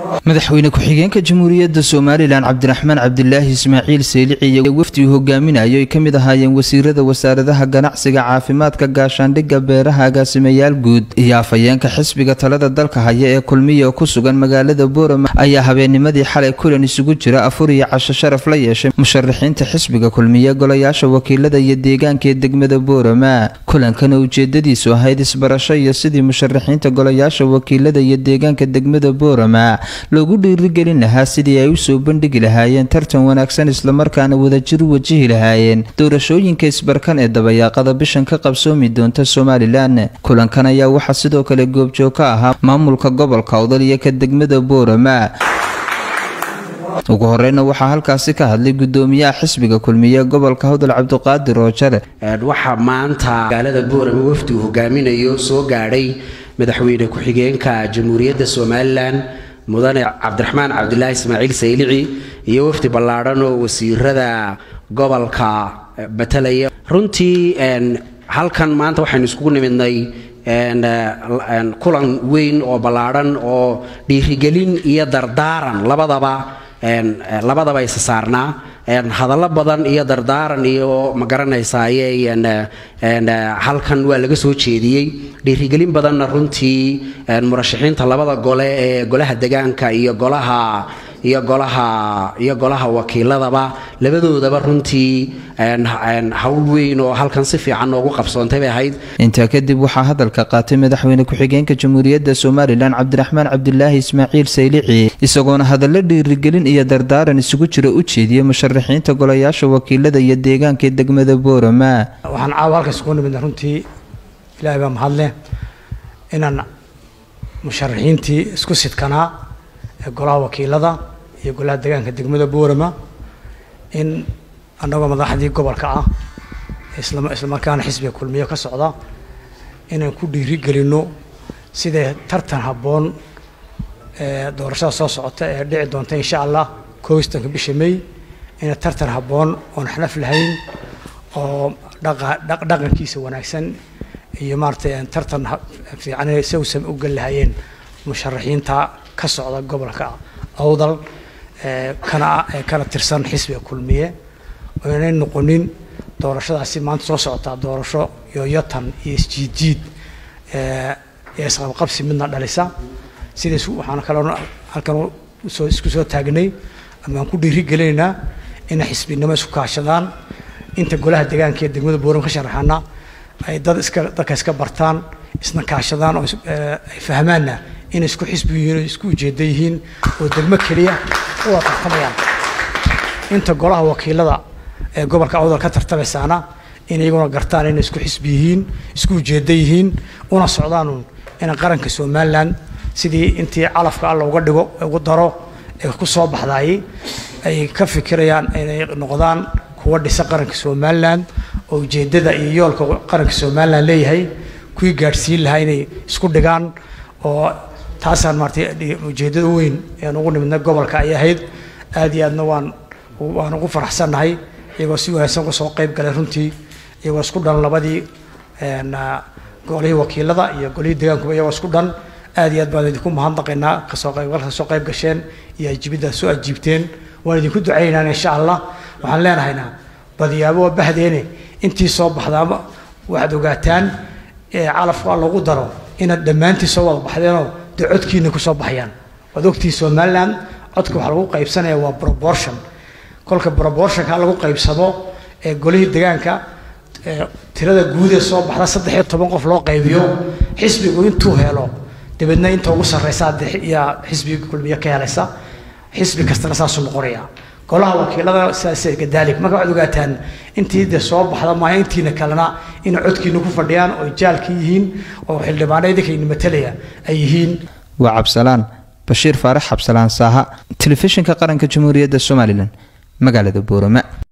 madaxweyne ku-xigeenka jamhuuriyadda somalilan cabdiraxmaan cabdilaahi ismaaciil seylici iyo wafdi uu hogaaminayo ay ka mid ahaayeen wasiirada wasaaradaha ganacsiga caafimaadka gaashaandhigga beeraha agaasimayaal guud iyo afhayeenka xisbiga talada dalka haya ee kulmiya oo ku sugan magaalada boorama ayaa habeennimadii xalay kulan isugu jira afur iyo casho sharaf la yeeshay musharaxiinta xisbiga kulmiye golayaasha wakiilada iyo deegaanka ee degmada boorama kulankana ujeedadiisu ahayd isbarasho iyo sidii musharaxiinta golayaasha wakiilada iyo deegaanka degmada boorama loogu dhiirigelin lahaa sidii ay usoo bandhigi lahaayeen tartan wanaagsan islamarkaana wadajir u wajihi lahaayeen doorashooyinka isbarkan ee dabayaaqada bishan ka qabsoomi doonta somalilan kulankan ayaa waxaa sidoo kale goobjoog ka ahaa maamulka gobolka odal iyo ka degmada boorama ugu horeyna waxaa halkaasi ka hadlay gudoomiyaha xisbiga kulmiye gobolka howdal cabdiqaadir roojare waxaa maanta magaalada boorama wafdi uu hogaaminayo soo gaadhay madaxweyne ku-xigeenka jamhuuriyadda somalilan mudane cabdiraxmaan cabdilaahi ismaaciil saylici iyo wafdi ballaadhan oo wasiirada gobolka matalaya runtii halkan maanta waxaynu iskugu nimidnay kulan weyn oo ballaadhan oo dhiirigelin iyo dardaaran labadaba labadaba isa saarnaa hadallo badan iyo dardaaran iyo ma garanaysaayey halkan waa laga soo jeediyey dhiirigelin badanna runtii murashaxiinta labada gole ee golaha degaanka iyo golaha iyo golaha iyo golaha wakiiladaba labadoodaba runtii hawl weyn oo halkan si fiican noogu qabsoontay bay ahayd intaa kadib waxaa hadalka qaatay madaxweyne ku-xigeenka jamhuuriyadda somalilan cabdiraxmaan cabdilaahi ismaaciil saylici isagoona hadallo dhiirigelin iyo dardaaran isugu jira u jeediyey musharaxiinta golayaasha wakiilada iyo deegaanka degmada boorama waxaan caawa halkaas kugu nimidna runtii ilaahay baa mahadleh inaan musharaxiintii isku sidkanaa ee golaha wakiilada iyo golaha deegaanka degmada boorama in annagoo madaxdii gobolka ah islamarkaana xisbiga kulmiyo ka socda inaan ku dhiiri gelinno siday tartan habboon doorashada soo socota ee dhici doonta insha allah kooistanka bisha may inay tartan habboon oon xnaf lahayn oo dhaqankiisa wanaagsan iyo maaratay tartan fiican sawsam u gal lahaayeen musharaxiinta ka socda gobolka awdal kana kana tirsan xisbiga kulmiye oo inay noqonin doorashadaasi maanta soo socotaa doorasho yooyotan iyo isjiidjiid ee isqabqabsi midna dhalisa sidaas waxaan kaloo halkan soo isku soo taagnay amaan ku dhiiri gelinaynaa inay xisbinimo isku kaashadaan inta golaha deegaanka ee degmada booram ka sharaxana ay dad iska dadka iska bartaan isna kaashadaan oo ay fahmaanna inay isku xisbi yihiin oo isku ujeeda yihiin oo degmo keliya u wada tartamayaan inta golaha wakiilada ee gobolka awdal ka tartamaysaana in iyaguna gartaan inay isku xisbi yihiin isku ujeeda yihiin una socdaan inay qaranka somalilan sidii intii calafka alla uga dhigo ugu daro ee ku soo baxdaayey ay ka fikirayaan inay noqdaan kuwa dhisa qaranka somalilan oo ujeedada iyo yoolka qaranka somalilan leeyahay kuwii gaadhsiin lahaa inay isku dhigaan oo taasaan maaratay ujeedada weyn ean ugu nimidna gobolka ay ahayd aad iyo aadna waan waan ugu faraxsannahay iyagoo si wanaagsan uga soo qayb galay runtii iyagoo isku dhan labadii golihii wakiilada iyo golihii deegaankuba iyagoo isku dhan aad iyo aad baan idinku mahadnaqaynaa kasoo qaybgalka soo qayb gasheen iyo ajibidda soo ajiibteen waan idinku ducaynaynaa insha allah waxaan leenahaynaa badiyaabo waa bahdeene intii soo baxdaama waxaad ogaataan calafka lagu daro inaad dhammaantii soo wada baxdeenoo dee codkiina ku soo baxayaan waad ogtii somaliland codka waxaa lagu qaybsanaya waa proportion kolka proportionka lagu qaybsamo ee golihii deegaanka tirada guud ee soo baxda saddex iyo toban qof loo qaybiyo xisbigu intuu helo dabeedna inta ugu sarreysa yaa xisbiga kulmiye ka helaysa xisbi kastana saasuu noqonaya golaha wakiilada sidaas gadaalik marka waxaad ogaataan intii de soo baxda maayo intiina kalena inay codkiina ku fadhiyaan oo jaalka yihiin oo xildhibaano idinkayna matalaya ay yihiin waa cabsalaan bashiir faarax cabsalaan saaha telefishinka qaranka jamhuuriyadda somalilan magaalada boorama